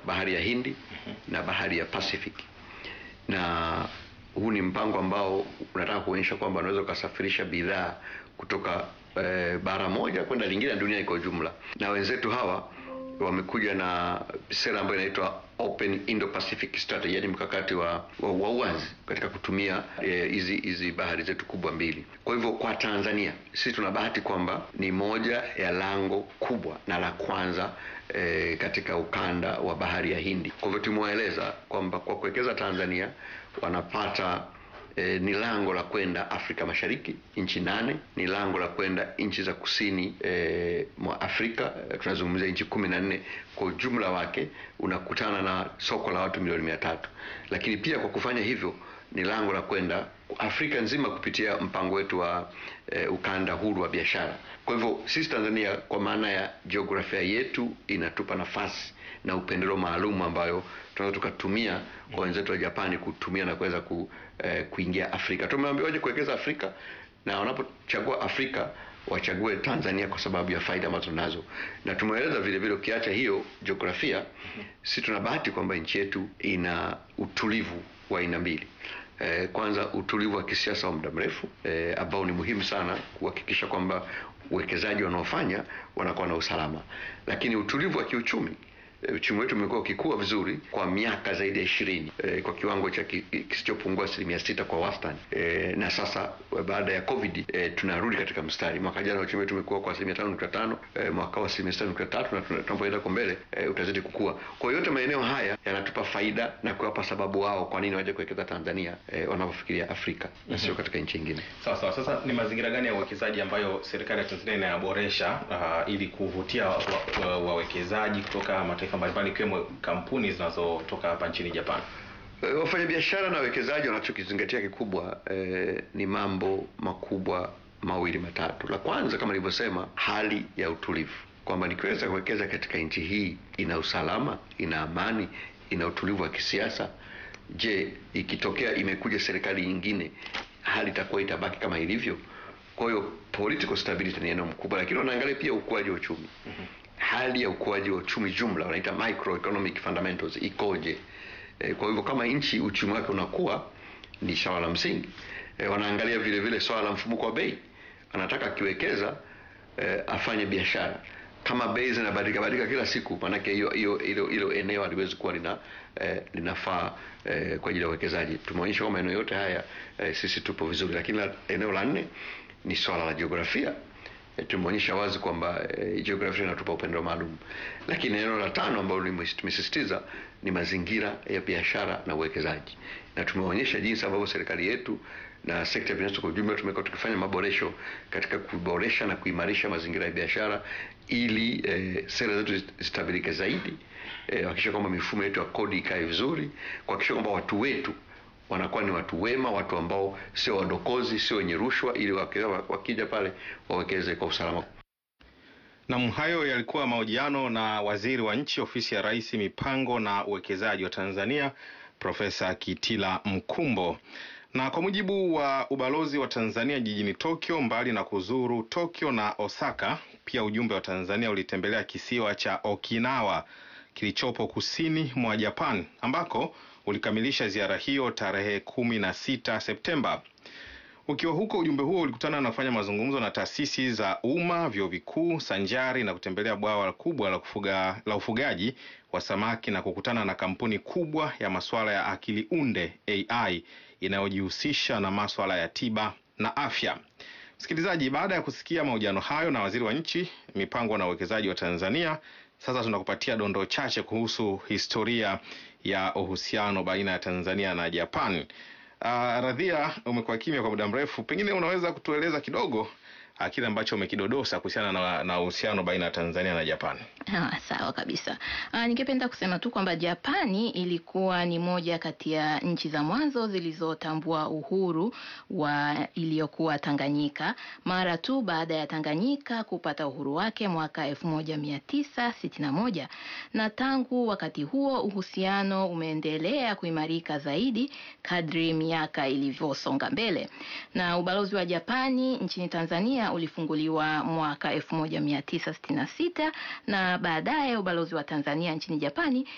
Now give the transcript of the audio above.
bahari ya Hindi na bahari ya Pacific, na huu ni mpango ambao unataka kuonyesha kwamba unaweza ukasafirisha bidhaa kutoka eh, bara moja kwenda lingine na dunia kwa ujumla, na wenzetu hawa wamekuja na sera ambayo inaitwa Open Indo-Pacific Strategy, yani mkakati wa, wa, wa uwazi katika kutumia hizi eh, hizi bahari zetu kubwa mbili. Kwa hivyo kwa Tanzania sisi tuna bahati kwamba ni moja ya lango kubwa na la kwanza eh, katika ukanda wa bahari ya Hindi. Kwa hivyo tumewaeleza kwamba kwa kuwekeza Tanzania wanapata E, ni lango la kwenda Afrika Mashariki, nchi nane. Ni lango la kwenda nchi za kusini e, mwa Afrika e, tunazungumzia nchi kumi na nne kwa ujumla wake, unakutana na soko la watu milioni mia tatu. Lakini pia kwa kufanya hivyo ni lango la kwenda Afrika nzima kupitia mpango wetu wa e, ukanda huru wa biashara. Kwa hivyo sisi Tanzania, kwa maana ya jiografia yetu, inatupa nafasi na upendeleo maalum ambayo tunaweza tukatumia kwa wenzetu wa Japani kutumia na kuweza ku, eh, kuingia Afrika. Tumeambiwa waje kuwekeza Afrika na wanapochagua Afrika wachague Tanzania kwa sababu ya faida ambazo tunazo, na tumeeleza vile vile, ukiacha hiyo jiografia, si tuna bahati kwamba nchi yetu ina utulivu wa aina mbili. Eh, kwanza utulivu wa kisiasa wa muda mrefu eh, ambao ni muhimu sana kuhakikisha kwamba uwekezaji wanaofanya wanakuwa na usalama, lakini utulivu wa kiuchumi uchumi wetu umekuwa ukikua vizuri kwa miaka zaidi ya ishirini e, kwa kiwango cha kisichopungua asilimia sita kwa wastani e, na sasa baada ya Covid e, tunarudi katika mstari. Mwaka jana uchumi wetu umekuwa kwa asilimia tano nukta tano e, mwaka wa asilimia sita nukta tatu na tunapoenda kwa mbele e, utazidi kukua. Kwa hiyo yote maeneo haya yanatupa faida na kuwapa sababu wao kwa nini waje kuwekeza Tanzania e, wanapofikiria Afrika na mm -hmm. sio katika nchi nyingine. Sawa sawa. Sasa ni mazingira gani ya uwekezaji ambayo serikali ya Tanzania inayaboresha uh, ili kuvutia wawekezaji wa, wa kutoka mataifa mbalimbali ikiwemo kampuni zinazotoka hapa nchini Japan. Wafanyabiashara na wawekezaji wanachokizingatia kikubwa eh, ni mambo makubwa mawili matatu. La kwanza kama nilivyosema, hali ya utulivu, kwamba nikiweza kuwekeza katika nchi hii ina usalama, ina amani, ina utulivu wa kisiasa. Je, ikitokea imekuja serikali nyingine, hali itakuwa itabaki kama ilivyo? Kwa hiyo political stability ni eneo mkubwa, lakini wanaangalia pia ukuaji wa uchumi mm -hmm hali ya ukuaji wa uchumi jumla wanaita microeconomic fundamentals ikoje? E, kwa hivyo kama nchi uchumi wake unakuwa ni swala la msingi. E, wanaangalia vile vile swala la mfumuko wa bei, anataka akiwekeza e, afanye biashara. Kama bei zinabadilika badilika kila siku, maanake hiyo hiyo hilo hilo eneo haliwezi kuwa lina eh, linafaa eh, kwa ajili ya uwekezaji. Tumeonyesha kwamba eneo yote haya eh, sisi tupo vizuri, lakini la, eneo la nne ni swala la jiografia tumeonyesha wazi kwamba e, jiografia inatupa upendo maalum, lakini eneo la tano ambalo tumesisitiza ni mazingira ya biashara na uwekezaji, na tumeonyesha jinsi ambavyo serikali yetu na sekta binafsi kwa ujumla tumekuwa tukifanya maboresho katika kuboresha na kuimarisha mazingira ya biashara ili e, sera zetu zitabirike zaidi, kuhakikisha e, kwamba mifumo yetu ya kodi ikae vizuri, kuhakikisha kwamba watu wetu wanakuwa ni watu wema, watu ambao sio wadokozi, sio wenye rushwa, ili wakija pale wawekeze kwa usalama. Nam, hayo yalikuwa mahojiano na waziri wa nchi ofisi ya Rais, mipango na uwekezaji wa Tanzania, Profesa Kitila Mkumbo. Na kwa mujibu wa ubalozi wa Tanzania jijini Tokyo, mbali na kuzuru Tokyo na Osaka, pia ujumbe wa Tanzania ulitembelea kisiwa cha Okinawa kilichopo kusini mwa Japan ambako ulikamilisha ziara hiyo tarehe kumi na sita Septemba. Ukiwa huko, ujumbe huo ulikutana na kufanya mazungumzo na taasisi za umma, vyuo vikuu, sanjari na kutembelea bwawa kubwa la kufuga, la ufugaji wa samaki na kukutana na kampuni kubwa ya masuala ya akili unde AI inayojihusisha na masuala ya tiba na afya. Msikilizaji, baada ya kusikia mahojiano hayo na waziri wa nchi, mipango na uwekezaji wa Tanzania, sasa tunakupatia dondoo chache kuhusu historia ya uhusiano baina ya Tanzania na Japan. Uh, Radhia, umekuwa kimya kwa muda mrefu, pengine unaweza kutueleza kidogo kile ambacho umekidodosa kuhusiana na uhusiano baina ya Tanzania na Japani. Ah, sawa kabisa. Ah, ningependa kusema tu kwamba Japani ilikuwa ni moja kati ya nchi za mwanzo zilizotambua uhuru wa iliyokuwa Tanganyika mara tu baada ya Tanganyika kupata uhuru wake mwaka 1961 na tangu wakati huo uhusiano umeendelea kuimarika zaidi kadri miaka ilivyosonga mbele, na ubalozi wa Japani nchini Tanzania ulifunguliwa mwaka 1966 na baadaye ubalozi wa Tanzania nchini Japani